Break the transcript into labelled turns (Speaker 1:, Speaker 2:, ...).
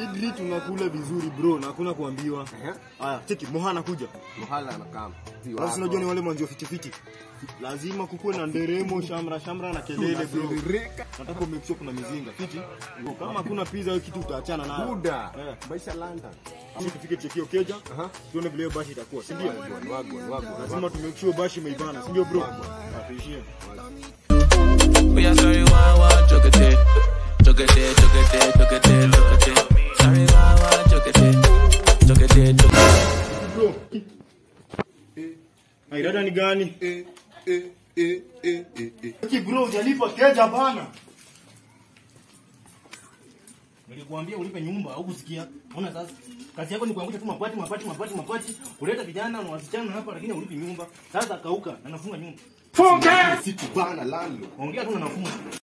Speaker 1: Idli tunakula vizuri bro na hakuna kuambiwa.
Speaker 2: Ehe.
Speaker 1: Haya, cheki Moha anakuja.
Speaker 2: Muhala anakam. Si
Speaker 1: Alafu
Speaker 2: wako.
Speaker 1: si unajua ni wale mwanzo fiti fiti. Lazima kukuwe na nderemo, shamra shamra na kelele bro.
Speaker 2: Tunatiririka.
Speaker 1: Nataka make sure kuna mizinga. Fiti. Kama hakuna pizza hiyo kitu utaachana nayo.
Speaker 2: Buda.
Speaker 1: Eh.
Speaker 2: Maisha London.
Speaker 1: Sisi tufike chekio keja.
Speaker 2: Aha.
Speaker 1: Tuone vile hiyo bashi itakuwa, si ndio?
Speaker 2: Wagwan, wagwan, wagwan.
Speaker 1: Lazima tumake sure bashi imeivana, si ndio bro? Appreciate.
Speaker 3: We are sorry, wah wah, jokete, jokete, jokete, jokete, jokete. Sorry, wah wah, jokete, jokete, jokete.
Speaker 1: Bro. Airada ni gani?
Speaker 2: Eh, eh, eh, eh, eh, eh.
Speaker 1: Ki bro, hujalipa keja bana. Nilikuambia ulipe nyumba au kusikia? Ona sasa. Kazi yako ni kuangusha tu mapati mapati mapati mapati. Kuleta vijana na wasichana hapa lakini ulipi nyumba. Sasa kauka na nafunga nyumba.
Speaker 2: Siku bana lalo.
Speaker 1: Ongea tu na nafunga.